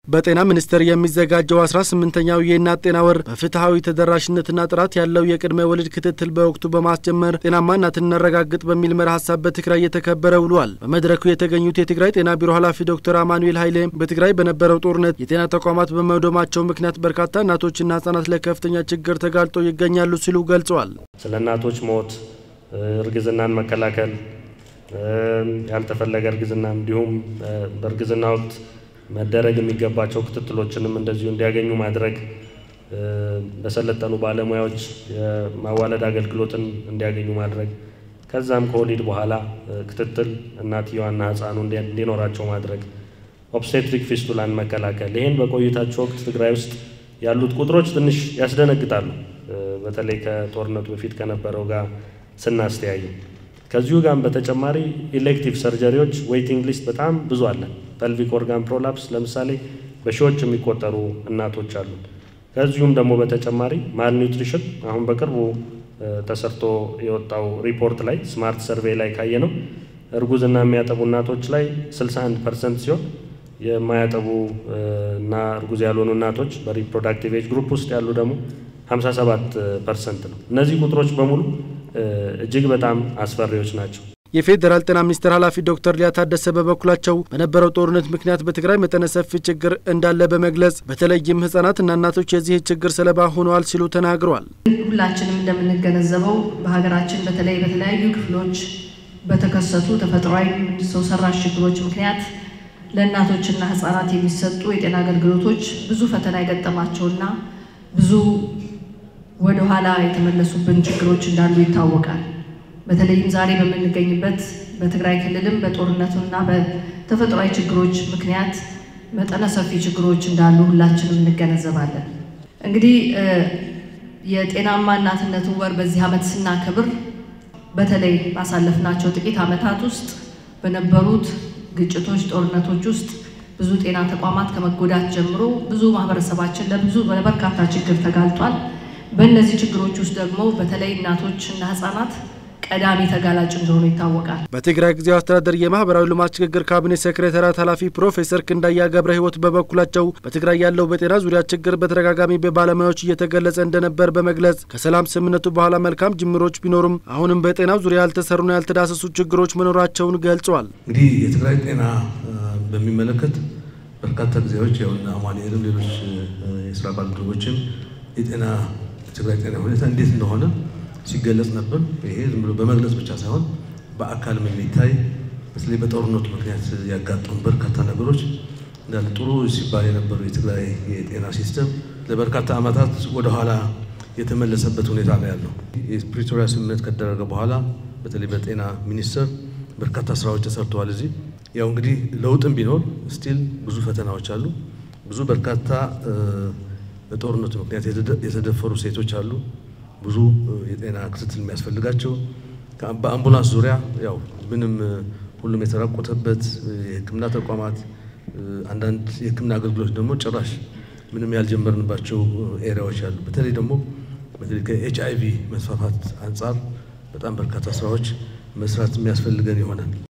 በጤና ሚኒስቴር የሚዘጋጀው 18ኛው የእናት ጤና ወር በፍትሐዊ ተደራሽነትና ጥራት ያለው የቅድመ ወሊድ ክትትል በወቅቱ በማስጀመር ጤናማ እናትን እናረጋግጥ በሚል መርህ ሀሳብ በትግራይ እየተከበረ ውሏል። በመድረኩ የተገኙት የትግራይ ጤና ቢሮ ኃላፊ ዶክተር አማኑኤል ኃይሌ በትግራይ በነበረው ጦርነት የጤና ተቋማት በመውደማቸው ምክንያት በርካታ እናቶችና ህጻናት ለከፍተኛ ችግር ተጋልጠው ይገኛሉ ሲሉ ገልጸዋል። ስለ እናቶች ሞት፣ እርግዝናን መከላከል፣ ያልተፈለገ እርግዝና እንዲሁም በእርግዝና ወቅት መደረግ የሚገባቸው ክትትሎችንም እንደዚሁ እንዲያገኙ ማድረግ፣ በሰለጠኑ ባለሙያዎች የማዋለድ አገልግሎትን እንዲያገኙ ማድረግ፣ ከዛም ከወሊድ በኋላ ክትትል እናትየዋና ህፃኑ እንዲኖራቸው ማድረግ፣ ኦብስቴትሪክ ፊስቱላን መከላከል። ይህን በቆይታቸው ወቅት ትግራይ ውስጥ ያሉት ቁጥሮች ትንሽ ያስደነግጣሉ። በተለይ ከጦርነቱ በፊት ከነበረው ጋር ስናስተያዩ ከዚሁ ጋርም በተጨማሪ ኢሌክቲቭ ሰርጀሪዎች ዌይቲንግ ሊስት በጣም ብዙ አለ። ፐልቪክ ኦርጋን ፕሮላፕስ ለምሳሌ በሺዎች የሚቆጠሩ እናቶች አሉ። ከዚሁም ደግሞ በተጨማሪ ማልኒውትሪሽን አሁን በቅርቡ ተሰርቶ የወጣው ሪፖርት ላይ ስማርት ሰርቬይ ላይ ካየ ነው እርጉዝና የሚያጠቡ እናቶች ላይ 61 ፐርሰንት ሲሆን የማያጠቡ እና እርጉዝ ያልሆኑ እናቶች በሪፕሮዳክቲቭ ኤጅ ግሩፕ ውስጥ ያሉ ደግሞ 57 ፐርሰንት ነው። እነዚህ ቁጥሮች በሙሉ እጅግ በጣም አስፈሪዎች ናቸው። የፌዴራል ጤና ሚኒስቴር ኃላፊ ዶክተር ሊያ ታደሰ በበኩላቸው በነበረው ጦርነት ምክንያት በትግራይ መጠነ ሰፊ ችግር እንዳለ በመግለጽ በተለይም ህጻናትና እናቶች የዚህ ችግር ሰለባ ሆነዋል ሲሉ ተናግረዋል። ሁላችንም እንደምንገነዘበው በሀገራችን በተለይ በተለያዩ ክፍሎች በተከሰቱ ተፈጥሯዊ ሰው ሰራሽ ችግሮች ምክንያት ለእናቶችና ህጻናት የሚሰጡ የጤና አገልግሎቶች ብዙ ፈተና የገጠማቸውና ብዙ ወደ ኋላ የተመለሱብን ችግሮች እንዳሉ ይታወቃል። በተለይም ዛሬ በምንገኝበት በትግራይ ክልልም በጦርነቱና በተፈጥሯዊ ችግሮች ምክንያት መጠነ ሰፊ ችግሮች እንዳሉ ሁላችንም እንገነዘባለን። እንግዲህ የጤናማ እናትነትን ወር በዚህ ዓመት ስናከብር በተለይ ባሳለፍናቸው ጥቂት ዓመታት ውስጥ በነበሩት ግጭቶች፣ ጦርነቶች ውስጥ ብዙ ጤና ተቋማት ከመጎዳት ጀምሮ ብዙ ማህበረሰባችን ለብዙ ለበርካታ ችግር ተጋልጧል። በእነዚህ ችግሮች ውስጥ ደግሞ በተለይ እናቶች እና ህጻናት ቀዳሚ ተጋላጭ እንደሆኑ ይታወቃል። በትግራይ ጊዜያዊ አስተዳደር የማህበራዊ ልማት ሽግግር ካቢኔ ሴክሬታሪያት ኃላፊ ፕሮፌሰር ክንዳያ ገብረ ህይወት በበኩላቸው በትግራይ ያለው በጤና ዙሪያ ችግር በተደጋጋሚ በባለሙያዎች እየተገለጸ እንደነበር በመግለጽ ከሰላም ስምምነቱ በኋላ መልካም ጅምሮች ቢኖሩም አሁንም በጤናው ዙሪያ ያልተሰሩና ያልተዳሰሱ ችግሮች መኖራቸውን ገልጸዋል። እንግዲህ የትግራይ ጤና በሚመለከት በርካታ ጊዜዎች ያውና አማኑኤልም ሌሎች የስራ ባልደረቦችም የጤና የትግራይ ጤና ሁኔታ እንዴት እንደሆነ ሲገለጽ ነበር። ይሄ ዝም ብሎ በመግለጽ ብቻ ሳይሆን በአካልም የሚታይ በተለይ በጦርነቱ ምክንያት ያጋጠሙ በርካታ ነገሮች እንዳለ ጥሩ ሲባል የነበረው የትግራይ የጤና ሲስተም ለበርካታ ዓመታት ወደኋላ የተመለሰበት ሁኔታ ነው ያለው። የፕሪቶሪያ ስምምነት ከደረገ በኋላ በተለይ በጤና ሚኒስቴር በርካታ ስራዎች ተሰርተዋል። እዚህ ያው እንግዲህ ለውጥም ቢኖር ስቲል ብዙ ፈተናዎች አሉ። ብዙ በርካታ በጦርነቱ ምክንያት የተደፈሩ ሴቶች አሉ። ብዙ የጤና ክትትል የሚያስፈልጋቸው በአምቡላንስ ዙሪያ ያው ምንም ሁሉም የተራቆተበት የሕክምና ተቋማት አንዳንድ የሕክምና አገልግሎት ደግሞ ጭራሽ ምንም ያልጀመርንባቸው ኤሪያዎች አሉ። በተለይ ደግሞ በተለይ ከኤች አይ ቪ መስፋፋት አንጻር በጣም በርካታ ስራዎች መስራት የሚያስፈልገን ይሆናል።